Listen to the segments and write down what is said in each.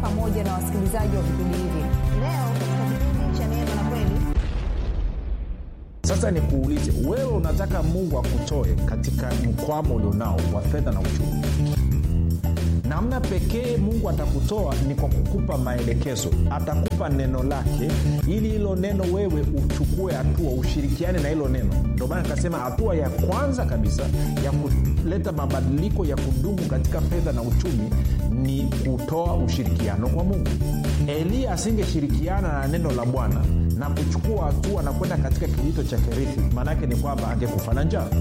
pamoja na wasikilizaji wa vipindi hivi leo katika kipindi cha neema na kweli sasa nikuulize wewe unataka mungu akutoe katika mkwamo ulionao wa fedha na uchumi namna pekee mungu atakutoa ni kwa kukupa maelekezo atakupa neno lake ili hilo neno wewe uchukue hatua ushirikiane na hilo neno ndio maana nikasema hatua ya kwanza kabisa ya kuleta mabadiliko ya kudumu katika fedha na uchumi ni kutoa ushirikiano kwa mungu eliya asingeshirikiana na neno la bwana na kuchukua hatua na kwenda katika kijito cha kerithi maanaake ni kwamba angekufa na njaa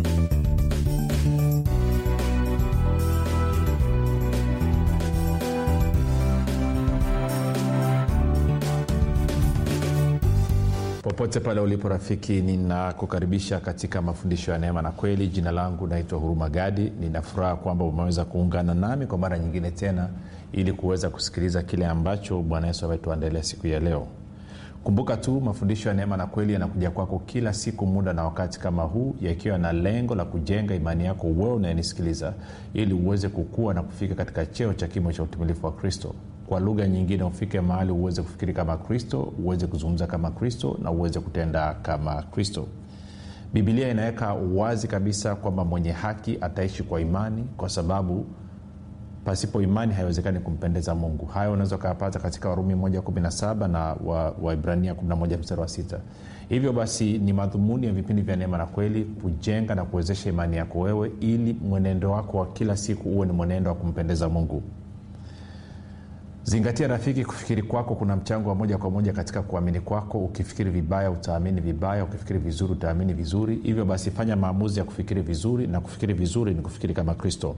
popote pale ulipo rafiki ninakukaribisha katika mafundisho ya neema na kweli jina langu naitwa huruma gadi ninafuraha kwamba umeweza kuungana nami kwa mara nyingine tena ili kuweza kusikiliza kile ambacho bwana yesu ametuandalia siku ya leo kumbuka tu mafundisho ya neema na kweli yanakuja kwako kila siku muda na wakati kama huu yakiwa na lengo la kujenga imani yako wewe unayenisikiliza ili uweze kukua na kufika katika cheo cha kimo cha utumilifu wa kristo kwa lugha nyingine ufike mahali uweze kufikiri kama kristo uweze kuzungumza kama kristo na uweze kutenda kama kristo bibilia inaweka wazi kabisa kwamba mwenye haki ataishi kwa imani kwa sababu pasipo imani haiwezekani kumpendeza mungu hayo unaweza ukayapata katika warumi 117 na waibrania wa 11 mstari wa 6 hivyo basi ni madhumuni ya vipindi vya neema na kweli kujenga na kuwezesha imani yako wewe ili mwenendo wako wa kila siku uwe ni mwenendo wa kumpendeza mungu zingatia rafiki kufikiri kwako kuna mchango wa moja kwa moja katika kuamini kwako ukifikiri vibaya utaamini vibaya ukifikiri vizuri utaamini vizuri hivyo basi fanya maamuzi ya kufikiri vizuri na kufikiri vizuri ni kufikiri kama kristo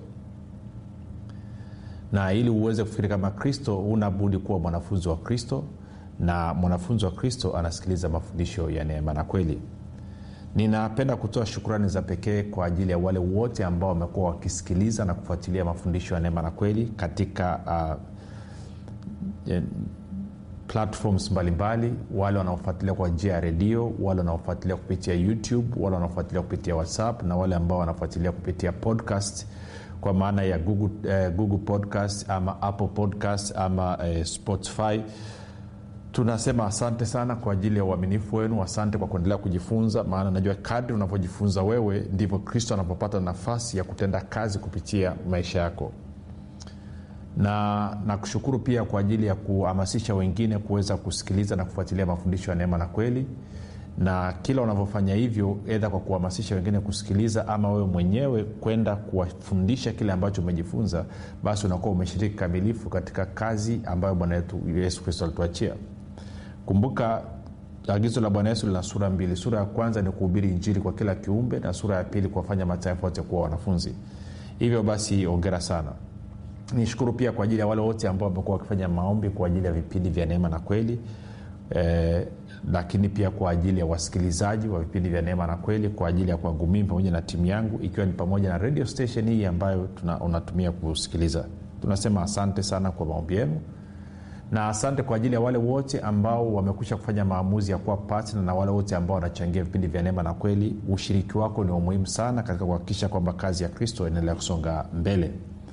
na ili uweze kufikiri kama kristo unabudi kuwa mwanafunzi wa kristo na mwanafunzi wa kristo anasikiliza mafundisho ya neema na kweli ninapenda kutoa shukrani za pekee kwa ajili ya wale wote ambao wamekuwa wakisikiliza na kufuatilia mafundisho ya neema na kweli katika uh, platforms mbalimbali wale wanaofuatilia kwa njia ya redio wale wanaofuatilia kupitia youtube wale wanaofuatilia kupitia whatsapp na wale ambao wanafuatilia kupitia podcast kwa maana ya google, eh, google podcast ama apple podcast ama eh, spotify tunasema asante sana kwa ajili ya uaminifu wenu asante kwa kuendelea kujifunza maana najua kadri unavyojifunza wewe ndivyo kristo anapopata nafasi ya kutenda kazi kupitia maisha yako na nakushukuru pia kwa ajili ya kuhamasisha wengine kuweza kusikiliza na kufuatilia mafundisho ya neema na kweli na kila unavyofanya hivyo edha kwa kuhamasisha wengine kusikiliza ama wewe mwenyewe kwenda kuwafundisha kile ambacho umejifunza basi unakuwa umeshiriki kamilifu katika kazi ambayo bwana wetu yesu kristo alituachia kumbuka agizo la bwana yesu lina sura mbili sura ya kwanza ni kuhubiri injili kwa kila kiumbe na sura ya pili kuwafanya mataifa wote kuwa wanafunzi hivyo basi ongera sana nishukuru pia kwa ajili ya wale wote ambao wamekuwa wakifanya maombi kwa ajili ya vipindi vya neema na kweli eh, lakini pia kwa ajili ya wasikilizaji wa vipindi vya neema na kweli kwa ajili ya kwangu mimi pamoja na timu yangu ikiwa ni pamoja na radio station hii ambayo tuna, unatumia kusikiliza tunasema asante sana kwa maombi yenu na asante kwa ajili ya wale wote ambao wamekwisha kufanya maamuzi ya kuwa patna na wale wote ambao wanachangia vipindi vya neema na kweli ushiriki wako ni umuhimu sana katika kuhakikisha kwamba kazi ya kristo inaendelea kusonga mbele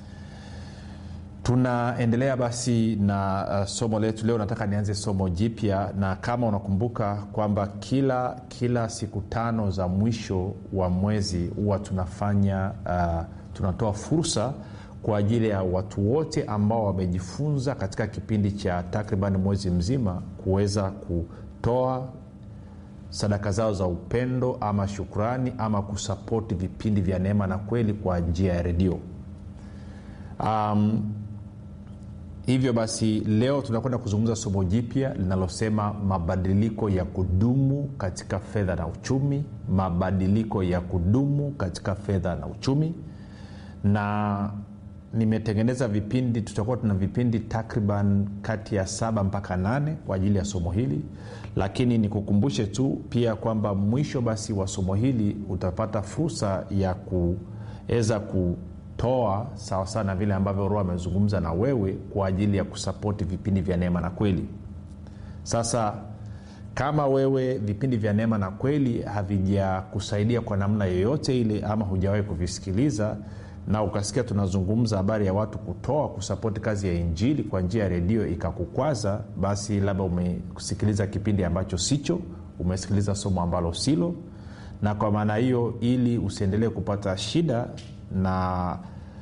tunaendelea basi na uh, somo letu leo nataka nianze somo jipya na kama unakumbuka kwamba kila kila siku tano za mwisho wa mwezi huwa tunafanya uh, tunatoa fursa kwa ajili ya watu wote ambao wamejifunza katika kipindi cha takriban mwezi mzima kuweza kutoa sadaka zao za upendo ama shukrani ama kusapoti vipindi vya neema na kweli kwa njia ya redio um, hivyo basi leo tunakwenda kuzungumza somo jipya linalosema mabadiliko ya kudumu katika fedha na uchumi mabadiliko ya kudumu katika fedha na uchumi na nimetengeneza vipindi tutakuwa tuna vipindi takriban kati ya saba mpaka nane kwa ajili ya somo hili lakini nikukumbushe tu pia kwamba mwisho basi wa somo hili utapata fursa ya kuweza ku toa sawasawa na vile ambavyo roho amezungumza na wewe kwa ajili ya kusapoti vipindi vya neema na kweli sasa kama wewe vipindi vya neema na kweli havijakusaidia kwa namna yoyote ile ama hujawahi kuvisikiliza na ukasikia tunazungumza habari ya watu kutoa kusapoti kazi ya injili kwa njia ya redio ikakukwaza basi labda umesikiliza kipindi ambacho sicho umesikiliza somo ambalo silo na kwa maana hiyo ili usiendelee kupata shida na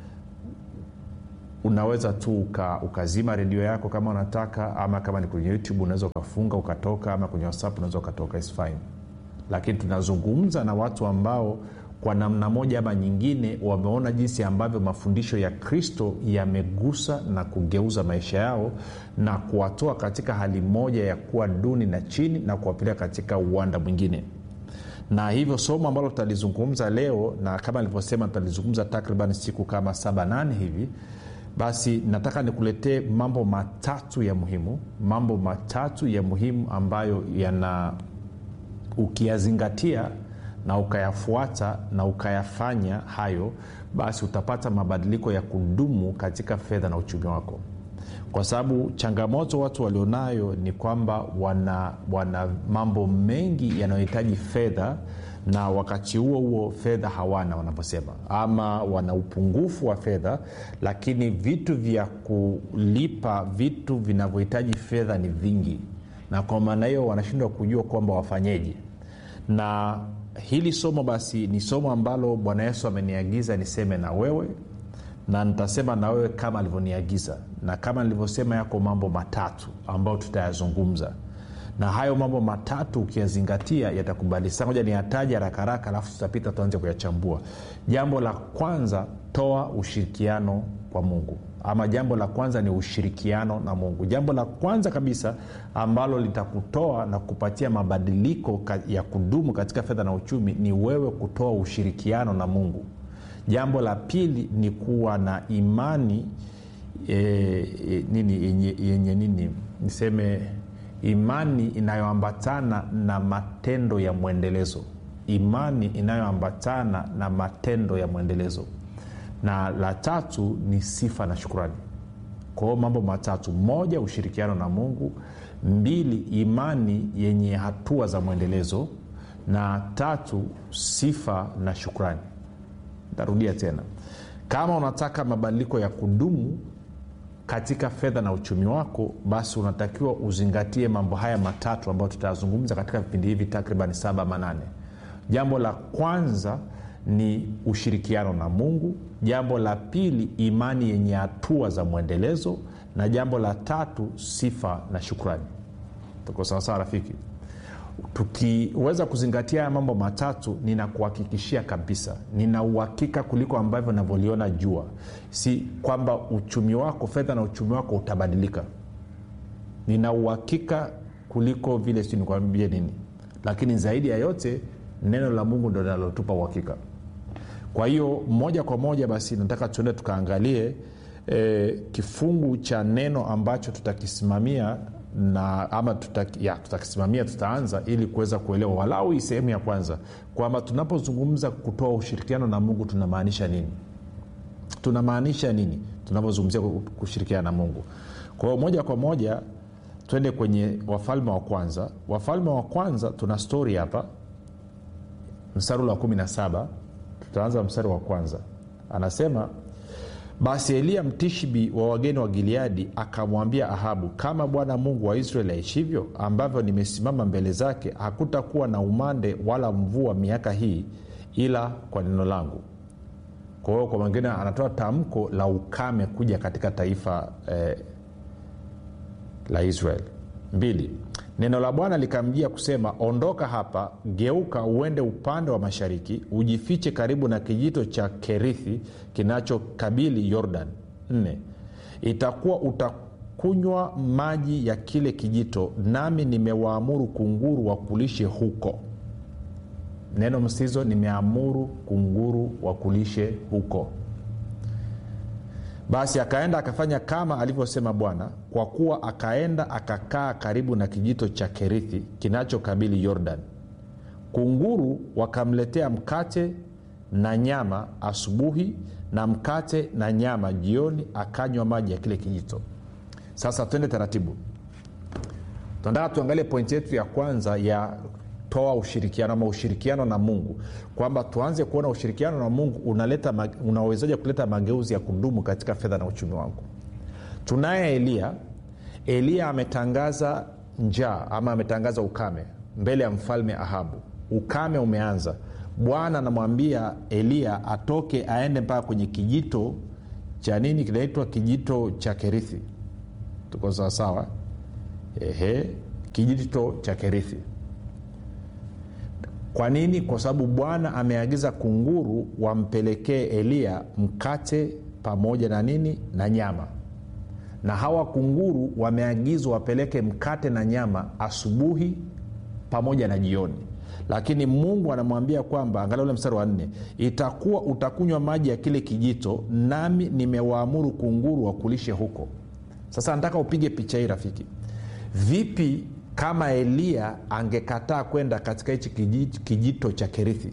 unaweza tu uka, ukazima redio yako kama unataka ama kama ni kwenye youtube unaweza ukafunga ukatoka ama kwenye whatsapp unaweza ukatoka is fine lakini tunazungumza na watu ambao kwa namna moja ama nyingine wameona jinsi ambavyo mafundisho ya kristo yamegusa na kugeuza maisha yao na kuwatoa katika hali moja ya kuwa duni na chini na kuwapeleka katika uwanda mwingine na hivyo somo ambalo tutalizungumza leo na kama nilivyosema tutalizungumza takriban siku kama saba nane hivi basi nataka nikuletee mambo matatu ya muhimu mambo matatu ya muhimu ambayo yana ukiyazingatia na ukayafuata na ukayafanya hayo basi utapata mabadiliko ya kudumu katika fedha na uchumi wako kwa sababu changamoto watu walionayo ni kwamba wana, wana mambo mengi yanayohitaji fedha na wakati huo huo fedha hawana wanaposema ama wana upungufu wa fedha lakini vitu vya kulipa vitu vinavyohitaji fedha ni vingi na kwa maana hiyo wanashindwa kujua kwamba wafanyeje na hili somo basi ni somo ambalo bwana yesu ameniagiza niseme na wewe na nitasema na wewe kama alivyoniagiza na kama nilivyosema yako mambo matatu ambayo tutayazungumza na hayo mambo matatu ukiyazingatia yatakubadilisha moja ni yataja haraka haraka alafu tutapita tuanze kuyachambua jambo la kwanza toa ushirikiano kwa mungu ama jambo la kwanza ni ushirikiano na mungu jambo la kwanza kabisa ambalo litakutoa na kupatia mabadiliko ya kudumu katika fedha na uchumi ni wewe kutoa ushirikiano na mungu jambo la pili ni kuwa na imani e, e, nini yenye, yenye nini niseme imani inayoambatana na matendo ya mwendelezo imani inayoambatana na matendo ya mwendelezo na la tatu ni sifa na shukurani kwa hiyo mambo matatu moja ushirikiano na mungu mbili imani yenye hatua za mwendelezo na tatu sifa na shukrani tarudia tena kama unataka mabadiliko ya kudumu katika fedha na uchumi wako basi unatakiwa uzingatie mambo haya matatu ambayo tutayazungumza katika vipindi hivi takriban saba manane jambo la kwanza ni ushirikiano na mungu jambo la pili imani yenye hatua za mwendelezo na jambo la tatu sifa na shukrani tuko sawasawa rafiki tukiweza kuzingatia haya mambo matatu ninakuhakikishia kabisa nina uhakika kuliko ambavyo navyoliona jua si kwamba uchumi wako fedha na uchumi wako utabadilika nina uhakika kuliko vile si nikwambie nini lakini zaidi ya yote neno la mungu ndo linalotupa uhakika kwa hiyo moja kwa moja basi nataka tuende tukaangalie e, kifungu cha neno ambacho tutakisimamia na ama tutaki, ya, tutakisimamia tutaanza ili kuweza kuelewa walau hii sehemu ya kwanza kwamba tunapozungumza kutoa ushirikiano na mungu tunamaanisha nini tunamaanisha nini tunapozungumzia kushirikiana na mungu kwa hiyo moja kwa moja twende kwenye wafalme wa kwanza wafalme wa kwanza tuna stori hapa mstari ule wa 17 tutaanza mstari wa kwanza anasema basi eliya mtishbi wa wageni wa gileadi akamwambia ahabu kama bwana mungu wa israeli aishivyo ambavyo nimesimama mbele zake hakutakuwa na umande wala mvua miaka hii ila kwa neno langu kwa hiyo kwa mwingine anatoa tamko la ukame kuja katika taifa eh, la israeli mbili neno la bwana likamjia kusema ondoka hapa geuka uende upande wa mashariki ujifiche karibu na kijito cha kerithi kinachokabili yordan nne itakuwa utakunywa maji ya kile kijito nami nimewaamuru kunguru wakulishe huko neno msizo nimeamuru kunguru wakulishe huko basi akaenda akafanya kama alivyosema bwana kwa kuwa akaenda akakaa karibu na kijito cha kerithi kinachokabili yordan kunguru wakamletea mkate na nyama asubuhi na mkate na nyama jioni akanywa maji ya kile kijito sasa twende taratibu tunataka tuangalie pointi yetu ya kwanza ya toa ushirikiano ama ushirikiano na mungu kwamba tuanze kuona ushirikiano na mungu unaleta ma- unawezaje kuleta mageuzi ya kudumu katika fedha na uchumi wangu tunaye eliya eliya ametangaza njaa ama ametangaza ukame mbele ya mfalme ahabu ukame umeanza bwana anamwambia eliya atoke aende mpaka kwenye kijito cha nini kinaitwa kijito cha kerithi tuko sawasawa ehe kijito cha kerithi kwa nini kwa sababu bwana ameagiza kunguru wampelekee eliya mkate pamoja na nini na nyama na hawa kunguru wameagizwa wapeleke mkate na nyama asubuhi pamoja na jioni lakini mungu anamwambia kwamba angalia ule mstari wa nne itakuwa utakunywa maji ya kile kijito nami nimewaamuru kunguru wakulishe huko sasa nataka upige picha hii rafiki vipi kama eliya angekataa kwenda katika hichi kijito, kijito cha kerithi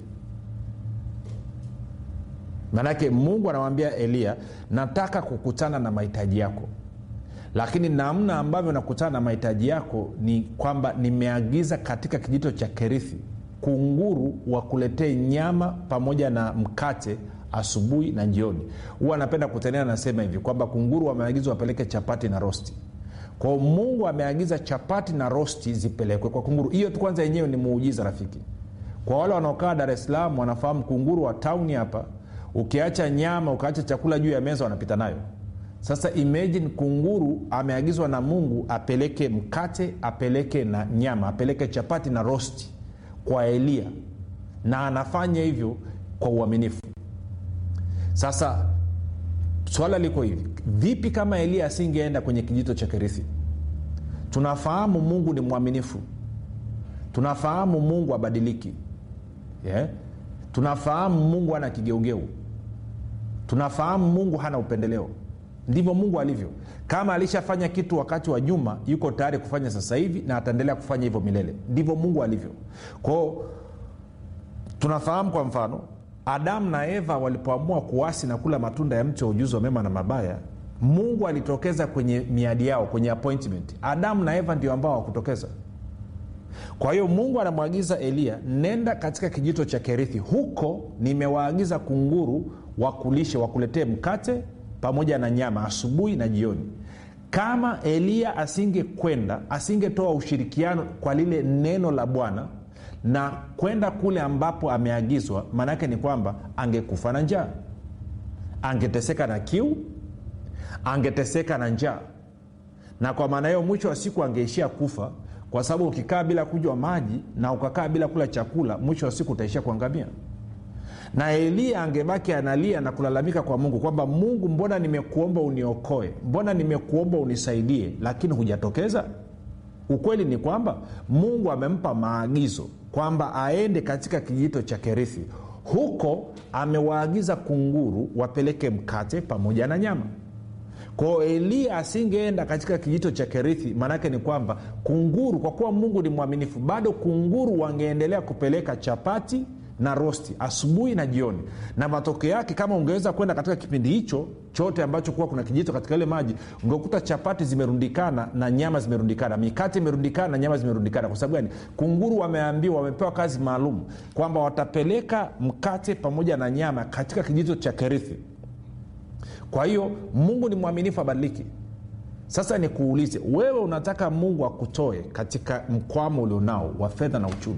maanake mungu anamwambia eliya nataka kukutana na mahitaji yako lakini namna ambavyo nakutana na mahitaji yako ni kwamba nimeagiza katika kijito cha kerithi kunguru wakuletee nyama pamoja na mkate asubuhi na jioni huwa anapenda kutenea nasema hivi kwamba kunguru wameagizwa wapeleke chapati na rosti kwao mungu ameagiza chapati na rosti zipelekwe kwa kunguru hiyo tu kwanza yenyewe ni muujiza rafiki kwa wale wanaokaa dar es salaam wanafahamu kunguru wa tauni hapa ukiacha nyama ukaacha chakula juu ya meza wanapita nayo sasa imagine kunguru ameagizwa na mungu apeleke mkate apeleke na nyama apeleke chapati na rosti kwa eliya na anafanya hivyo kwa uaminifu sasa swala liko hivi vipi kama eliya asingeenda kwenye kijito cha kerithi tunafahamu mungu ni mwaminifu tunafahamu mungu abadiliki yeah? tunafahamu mungu hana kigeugeu tunafahamu mungu hana upendeleo ndivyo mungu alivyo kama alishafanya kitu wakati wa juma yuko tayari kufanya sasa hivi na ataendelea kufanya hivyo milele ndivyo mungu alivyo kwao tunafahamu kwa mfano adamu na eva walipoamua kuasi na kula matunda ya mti wa ujuzi wa mema na mabaya mungu alitokeza kwenye miadi yao kwenye appointment adamu na eva ndio ambao hawakutokeza kwa hiyo mungu anamwagiza eliya nenda katika kijito cha kerithi huko nimewaagiza kunguru wakulishe wakuletee mkate pamoja na nyama asubuhi na jioni kama eliya asingekwenda asingetoa ushirikiano kwa lile neno la bwana na kwenda kule ambapo ameagizwa maanaake ni kwamba angekufa na njaa angeteseka na kiu angeteseka na njaa na kwa maana hiyo mwisho wa siku angeishia kufa kwa sababu ukikaa bila kunywa maji na ukakaa bila kula chakula mwisho wa siku utaishia kuangamia na eliya angebaki analia na kulalamika kwa mungu kwamba mungu mbona nimekuomba uniokoe mbona nimekuomba unisaidie lakini hujatokeza ukweli ni kwamba mungu amempa maagizo kwamba aende katika kijito cha kerithi huko amewaagiza kunguru wapeleke mkate pamoja na nyama kwao eliya asingeenda katika kijito cha kerithi maanaake ni kwamba kunguru kwa kuwa mungu ni mwaminifu bado kunguru wangeendelea kupeleka chapati na rosti asubuhi na jioni na matokeo yake kama ungeweza kwenda katika kipindi hicho chote ambacho kuwa kuna kijito katika ile maji ungekuta chapati zimerundikana na nyama zimerundikana mikate imerundikana na nyama zimerundikana kwa sababu gani kunguru wameambiwa wamepewa kazi maalum kwamba watapeleka mkate pamoja na nyama katika kijito cha kerithi kwa hiyo mungu ni mwaminifu abadiliki sasa nikuulize wewe unataka mungu akutoe katika mkwamo ulionao wa fedha na uchumi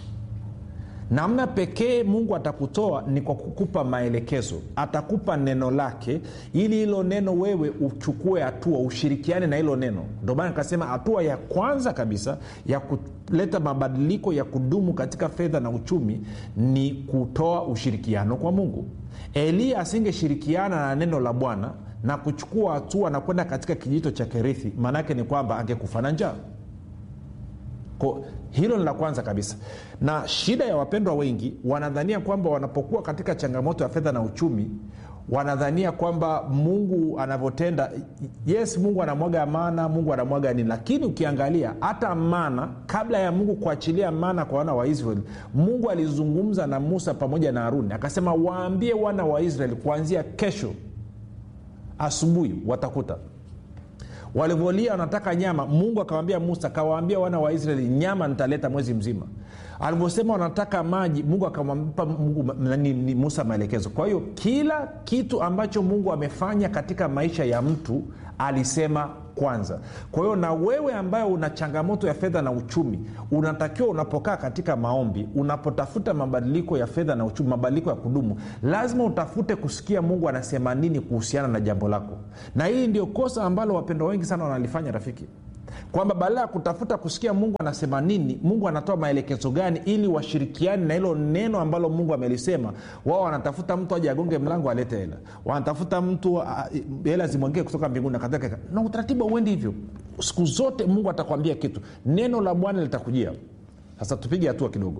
namna pekee mungu atakutoa ni kwa kukupa maelekezo atakupa neno lake ili hilo neno wewe uchukue hatua ushirikiane na hilo neno ndio maana nikasema hatua ya kwanza kabisa ya kuleta mabadiliko ya kudumu katika fedha na uchumi ni kutoa ushirikiano kwa mungu eliya asingeshirikiana na neno la bwana na kuchukua hatua na kwenda katika kijito cha kerithi maanaake ni kwamba angekufa na njaa Ko, hilo ni la kwanza kabisa na shida ya wapendwa wengi wanadhania kwamba wanapokuwa katika changamoto ya fedha na uchumi wanadhania kwamba mungu anavyotenda yes mungu anamwaga mana mungu anamwaga nini lakini ukiangalia hata mana kabla ya mungu kuachilia mana kwa wana wa israeli mungu alizungumza na musa pamoja na haruni akasema waambie wana wa israeli kuanzia kesho asubuhi watakuta walivyolia wanataka nyama mungu akawambia musa kawaambia wana wa israeli nyama nitaleta mwezi mzima alivyosema wanataka maji mungu akamwampa Mungu- nani- ni musa maelekezo kwa hiyo kila kitu ambacho mungu amefanya katika maisha ya mtu alisema kwanza kwa hiyo na wewe ambaye una changamoto ya fedha na uchumi unatakiwa unapokaa katika maombi unapotafuta mabadiliko ya fedha na uchumi mabadiliko ya kudumu lazima utafute kusikia mungu anasema nini kuhusiana na jambo lako na hili ndio kosa ambalo wapendwa wengi sana wanalifanya rafiki kwamba badala ya kutafuta kusikia mungu anasema nini mungu anatoa maelekezo gani ili washirikiani na hilo neno ambalo mungu amelisema wao wanatafuta mtu aje agonge mlango alete hela wanatafuta mtu ah, hela zimwengee kutoka mbinguni na kadhalika na utaratibu auendi hivyo siku zote mungu atakwambia kitu neno la bwana litakujia sasa tupige hatua kidogo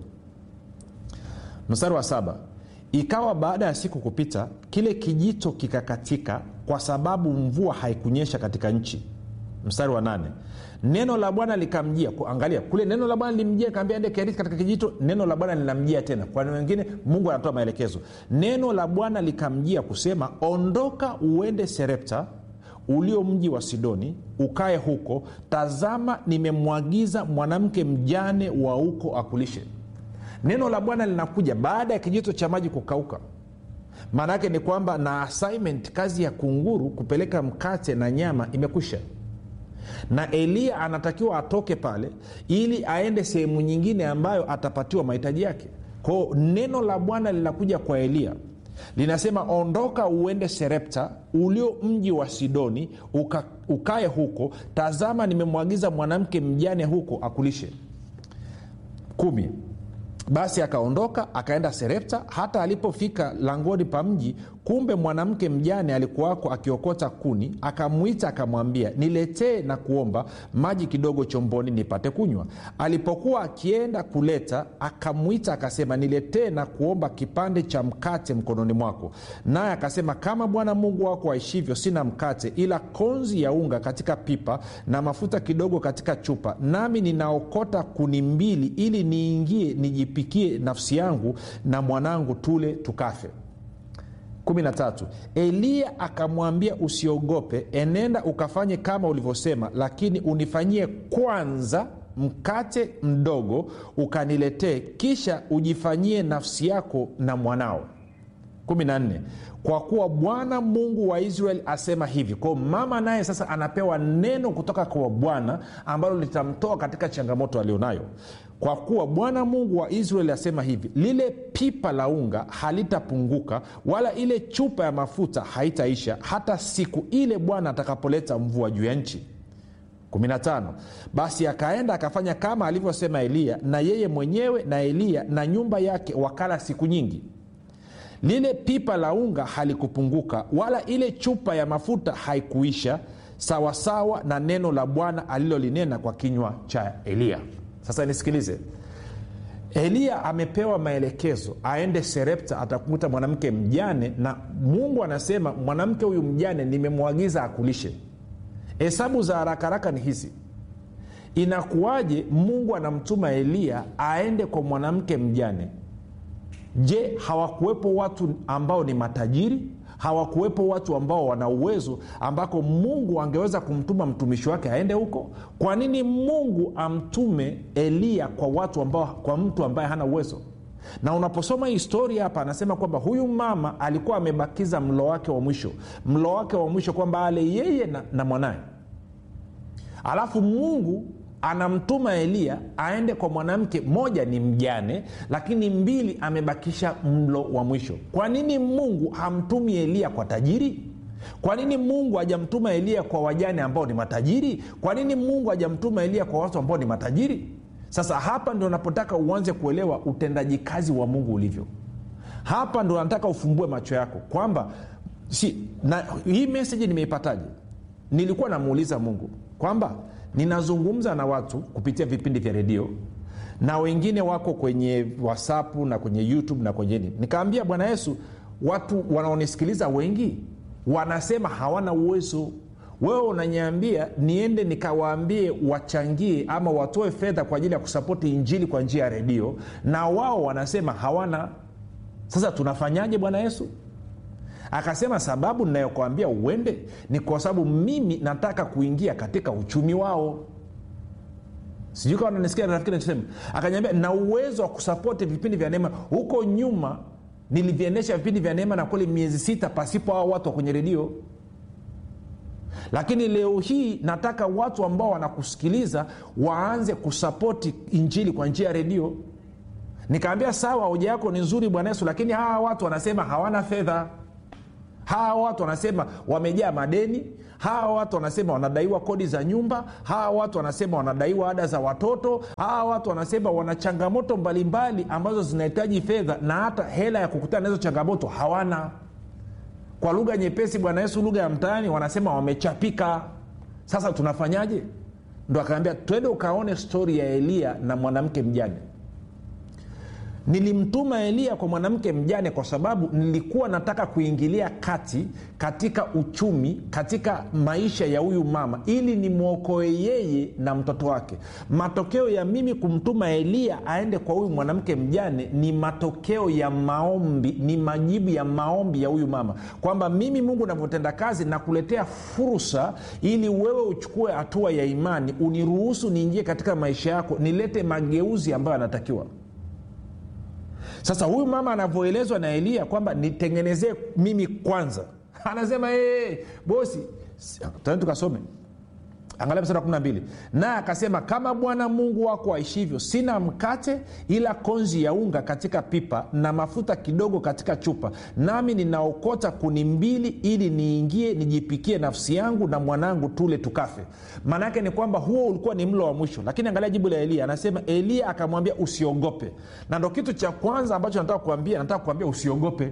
mstari wa saba ikawa baada ya siku kupita kile kijito kikakatika kwa sababu mvua haikunyesha katika nchi mstari wa nane neno la bwana likamjia Ku- angalia kule neno la bwana limjia kaambia ende kerithi katika kijito neno la bwana linamjia tena kwa neno wengine mungu anatoa maelekezo neno la bwana likamjia kusema ondoka uende serepta ulio mji wa sidoni ukae huko tazama nimemwagiza mwanamke mjane wa huko akulishe neno la bwana linakuja baada ya kijito cha maji kukauka maana yake ni kwamba na assignment kazi ya kunguru kupeleka mkate na nyama imekwisha na eliya anatakiwa atoke pale ili aende sehemu nyingine ambayo atapatiwa mahitaji yake kwao neno la bwana linakuja kwa eliya linasema ondoka uende serepta ulio mji wa sidoni uka, ukae huko tazama nimemwagiza mwanamke mjane huko akulishe kumi basi akaondoka akaenda serepta hata alipofika langoni pa mji kumbe mwanamke mjane alikuwako akiokota kuni akamwita akamwambia niletee na kuomba maji kidogo chomboni nipate kunywa alipokuwa akienda kuleta akamwita akasema niletee na kuomba kipande cha mkate mkononi mwako naye akasema kama bwana mungu wako aishivyo sina mkate ila konzi ya unga katika pipa na mafuta kidogo katika chupa nami ninaokota kuni mbili ili niingie nijipikie nafsi yangu na mwanangu tule tukafe 13 eliya akamwambia usiogope enenda ukafanye kama ulivyosema lakini unifanyie kwanza mkate mdogo ukaniletee kisha ujifanyie nafsi yako na mwanao 14 kwa kuwa bwana mungu wa israeli asema hivi kwao mama naye sasa anapewa neno kutoka kwa bwana ambalo litamtoa katika changamoto alionayo kwa kuwa bwana mungu wa israeli asema hivi lile pipa la unga halitapunguka wala ile chupa ya mafuta haitaisha hata siku ile bwana atakapoleta mvua juu ya nchi 15 basi akaenda akafanya kama alivyosema eliya na yeye mwenyewe na eliya na nyumba yake wakala siku nyingi lile pipa la unga halikupunguka wala ile chupa ya mafuta haikuisha sawasawa na neno la bwana alilolinena kwa kinywa cha eliya sasa nisikilize eliya amepewa maelekezo aende serepta atakuta mwanamke mjane na mungu anasema mwanamke huyu mjane nimemwagiza akulishe hesabu za haraka haraka ni hizi inakuwaje mungu anamtuma eliya aende kwa mwanamke mjane je hawakuwepo watu ambao ni matajiri hawakuwepo watu ambao wana uwezo ambako mungu angeweza kumtuma mtumishi wake aende huko kwa nini mungu amtume eliya kwa watu ambao kwa mtu ambaye hana uwezo na unaposoma historia hapa anasema kwamba huyu mama alikuwa amebakiza mlo wake wa mwisho mlo wake wa mwisho kwamba ale yeye na, na mwanaye alafu mungu anamtuma eliya aende kwa mwanamke moja ni mjane lakini mbili amebakisha mlo wa mwisho kwa nini mungu hamtumi eliya kwa tajiri kwa nini mungu hajamtuma eliya kwa wajane ambao ni matajiri kwa nini mungu hajamtuma eliya kwa watu ambao ni matajiri sasa hapa ndio napotaka uanze kuelewa utendaji kazi wa mungu ulivyo hapa ndo nataka ufumbue macho yako kwamba si, na hii meseji nimeipataje nilikuwa namuuliza mungu kwamba ninazungumza na watu kupitia vipindi vya redio na wengine wako kwenye whatsapp na kwenye youtube na kwenye nini nikaambia bwana yesu watu wanaonisikiliza wengi wanasema hawana uwezo wewe unanyambia niende nikawaambie wachangie ama watoe fedha kwa ajili ya kusapoti injili kwa njia ya redio na wao wanasema hawana sasa tunafanyaje bwana yesu akasema sababu ninayokwambia uende ni kwa sababu mimi nataka kuingia katika uchumi wao sijui kawa nanisikia rafiki nachosema akanyambia na uwezo wa kusapoti vipindi vya neema huko nyuma niliviendesha vipindi vya neema na kweli miezi sita pasipo hao watu wa kwenye redio lakini leo hii nataka watu ambao wanakusikiliza waanze kusapoti injili kwa njia ya redio nikaambia sawa hoja yako ni nzuri bwana yesu lakini hawa watu wanasema hawana fedha hawa watu wanasema wamejaa madeni hawa watu wanasema wanadaiwa kodi za nyumba hawa watu wanasema wanadaiwa ada za watoto hawa watu wanasema wana changamoto mbalimbali ambazo zinahitaji fedha na hata hela ya kukutana na hizo changamoto hawana kwa lugha nyepesi bwana yesu lugha ya mtaani wanasema wamechapika sasa tunafanyaje ndo akaambia twende ukaone stori ya eliya na mwanamke mjane nilimtuma eliya kwa mwanamke mjane kwa sababu nilikuwa nataka kuingilia kati katika uchumi katika maisha ya huyu mama ili nimwokoe yeye na mtoto wake matokeo ya mimi kumtuma eliya aende kwa huyu mwanamke mjane ni matokeo ya maombi ni majibu ya maombi ya huyu mama kwamba mimi mungu navyotenda kazi nakuletea fursa ili wewe uchukue hatua ya imani uniruhusu niingie katika maisha yako nilete mageuzi ambayo yanatakiwa sasa huyu mama anavyoelezwa na eliya kwamba nitengenezee mimi kwanza anasema hey, bosi tani tukasome angalia msara wa 12 naye akasema kama bwana mungu wako aishivyo sina mkate ila konzi ya unga katika pipa na mafuta kidogo katika chupa nami ninaokota kuni mbili ili niingie nijipikie nafsi yangu na mwanangu tule tukafe maanaake ni kwamba huo ulikuwa ni mlo wa mwisho lakini angalia jibu la eliya anasema eliya akamwambia usiogope na ndo kitu cha kwanza ambacho nataka kuambia nataka kuambia usiogope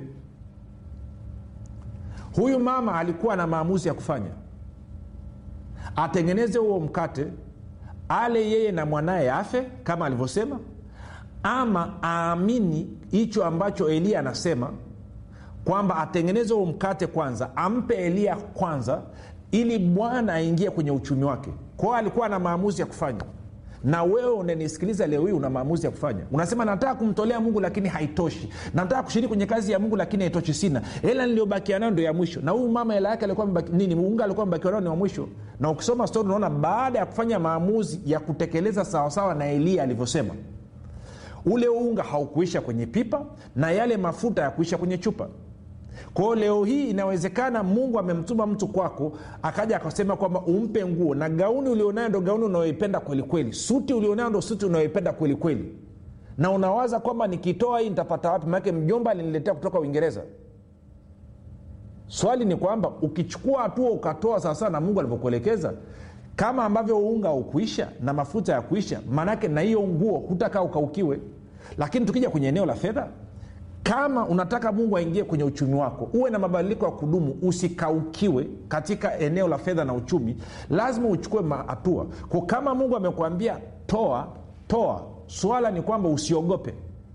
huyu mama alikuwa na maamuzi ya kufanya atengeneze huo mkate ale yeye na mwanaye afe kama alivyosema ama aamini hicho ambacho eliya anasema kwamba atengeneze huo mkate kwanza ampe eliya kwanza ili bwana aingie kwenye uchumi wake kwao alikuwa na maamuzi ya kufanya na wewe unanisikiliza leo hii una maamuzi ya kufanya unasema nataka kumtolea mungu lakini haitoshi nataka kushiriki kwenye kazi ya mungu lakini haitoshi sina hela niliyobakia nayo ndo ya mwisho na huyu mama hela yake alikuwa mbaki, nini unga alikuwa mbakiwa nayo ni wa mwisho na ukisoma stori unaona baada ya kufanya maamuzi ya kutekeleza sawasawa na eliya alivyosema ule unga haukuisha kwenye pipa na yale mafuta ya kuisha kwenye chupa kwao leo hii inawezekana mungu amemtuma mtu kwako akaja akasema kwamba umpe nguo na gauni ulionayo ndo gauni unayoipenda kwelikweli suti ulionayo ndo suti unayoipenda kwelikweli na unawaza kwamba nikitoa hii nitapata wapi manake mjomba aliniletea kutoka uingereza swali ni kwamba ukichukua hatua ukatoa sawasawa na mungu alivyokuelekeza kama ambavyo unga ukuisha na mafuta ya kuisha maanake na hiyo nguo hutakaa ukaukiwe lakini tukija kwenye eneo la fedha kama unataka mungu aingie kwenye uchumi wako uwe na mabadiliko ya kudumu usikaukiwe katika eneo la fedha na uchumi lazima uchukue hatua ko kama mungu amekuambia toa toa swala ni kwamba usiogope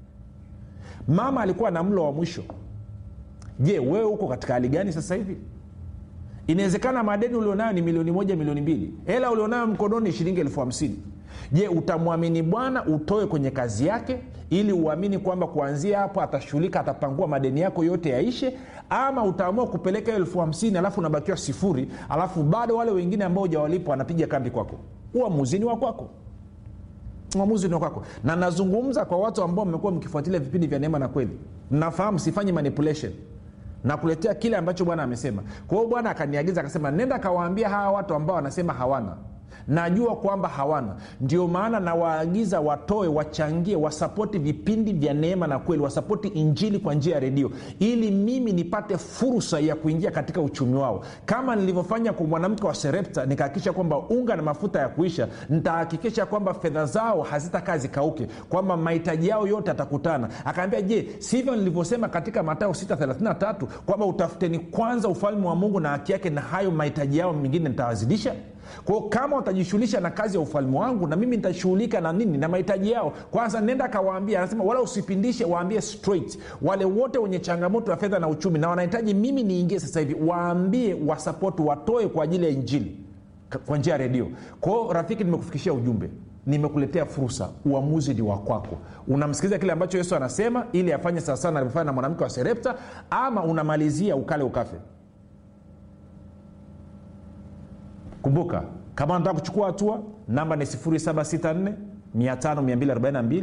mama alikuwa na mlo wa mwisho je wewe uko katika hali gani sasa hivi inawezekana madeni ulionayo ni milioni moja milioni mbili hela ulionayo mkononi shilingi elfu hamsini je utamwamini bwana utoe kwenye kazi yake ili uamini kwamba kuanzia hapo atashughulika atapangua madeni yako yote yaishe ama utaamua kupeleka elfu hamsini alafu unabakiwa sifuri alafu bado wale wengine ambao ujawalipa wanapiga kambi kwako uamuzini wa kwako uamuzi ni wa kwako na nazungumza kwa watu ambao mmekuwa mkifuatilia vipindi vya neema na kweli mnafahamu sifanyi manipulation nakuletea kile ambacho bwana amesema kwa hiyo bwana akaniagiza akasema nenda kawaambia hawa watu ambao wanasema hawana najua kwamba hawana ndio maana nawaagiza watoe wachangie wasapoti vipindi vya neema na kweli wasapoti injili kwa njia ya redio ili mimi nipate fursa ya kuingia katika uchumi wao kama nilivyofanya kwa mwanamke wa serepta nikahakikisha kwamba unga na mafuta ya kuisha nitahakikisha kwamba fedha zao hazitakaa zikauke kwamba mahitaji yao yote atakutana akaambia je sivyo nilivyosema katika matayo 633 kwamba utafuteni kwanza ufalme wa mungu na haki yake na hayo mahitaji yao mengine nitawazidisha kwao kama watajishughulisha na kazi ya ufalme wangu na mimi nitashughulika na nini na mahitaji yao kwanza nenda kawaambia anasema wala usipindishe waambie straight wale wote wenye changamoto ya fedha na uchumi na wanahitaji mimi niingie sasa hivi waambie wasapoti watoe kwa ajili ya injili kwa njia ya redio kwao rafiki nimekufikishia ujumbe nimekuletea fursa uamuzi ni wa kwako unamsikiliza kile ambacho yesu anasema ili afanye sawasawa na alivyofanya na mwanamke wa serepta ama unamalizia ukale ukafe kumbuka kama unataka kuchukua hatua namba ni 764 5242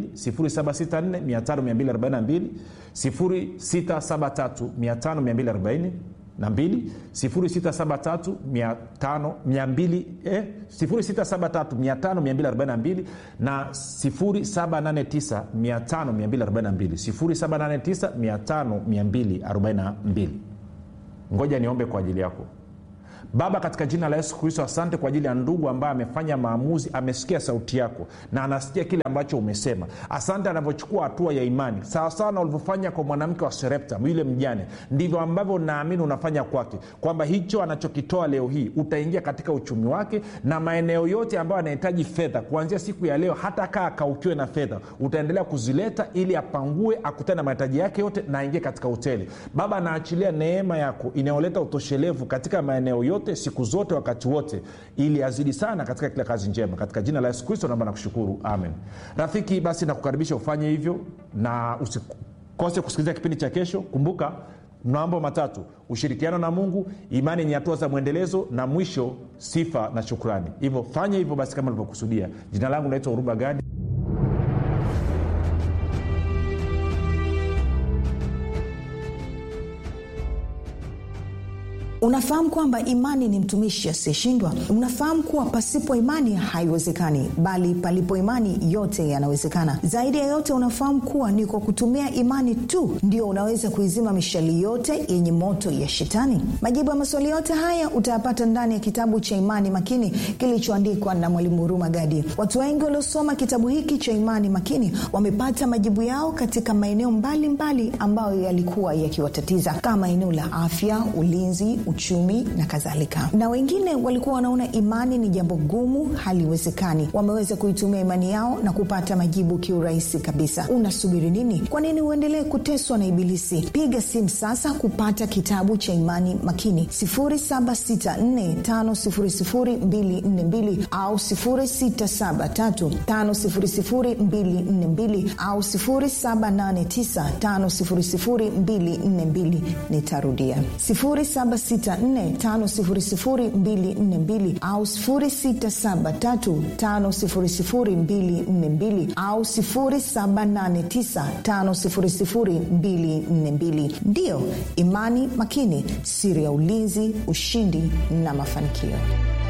764 673 5240 na 2 673 na 789 ngoja niombe kwa ajili yako baba katika jina la yesu kristo asante kwa ajili ya ndugu ambaye amefanya maamuzi amesikia sauti yako na anasikia kile ambacho umesema asante anavyochukua hatua ya imani sawasawa na ulivyofanya kwa mwanamke wa serepta yule mjane ndivyo ambavyo naamini unafanya kwake kwamba hicho anachokitoa leo hii utaingia katika uchumi wake na maeneo yote ambayo anahitaji fedha kuanzia siku ya leo hata kaa akaukiwe na fedha utaendelea kuzileta ili apangue akutane na mahitaji yake yote na aingie katika hoteli baba anaachilia neema yako inayoleta utoshelevu katika maeneo yote siku zote wakati wote ili azidi sana katika kila kazi njema katika jina la yesu kristo naomba nakushukuru amen rafiki basi nakukaribisha ufanye hivyo na usikose kusikiliza kipindi cha kesho kumbuka mambo matatu ushirikiano na mungu imani yenye hatua za mwendelezo na mwisho sifa na shukrani hivyo fanya hivyo basi kama ulivyokusudia jina langu naitwa uruba gadi unafahamu kwamba imani ni mtumishi asiyeshindwa unafahamu kuwa pasipo imani haiwezekani bali palipo imani yote yanawezekana zaidi ya yote unafahamu kuwa ni kwa kutumia imani tu ndio unaweza kuizima mishali yote yenye moto ya shetani majibu ya maswali yote haya utayapata ndani ya kitabu cha imani makini kilichoandikwa na mwalimu huruma gadi watu wengi waliosoma kitabu hiki cha imani makini wamepata majibu yao katika maeneo mbalimbali mbali ambayo yalikuwa yakiwatatiza kama eneo la afya ulinzi uchumi na kadhalika na wengine walikuwa wanaona imani ni jambo gumu haliwezekani wameweza kuitumia imani yao na kupata majibu kiurahisi kabisa unasubiri nini kwa nini uendelee kuteswa na ibilisi piga simu sasa kupata kitabu cha imani makini 7645242 au 6735242 au 7895242 nitarudia 7 6450242 au 673500242 au 789500242 ndiyo imani makini siri ya ulinzi ushindi na mafanikio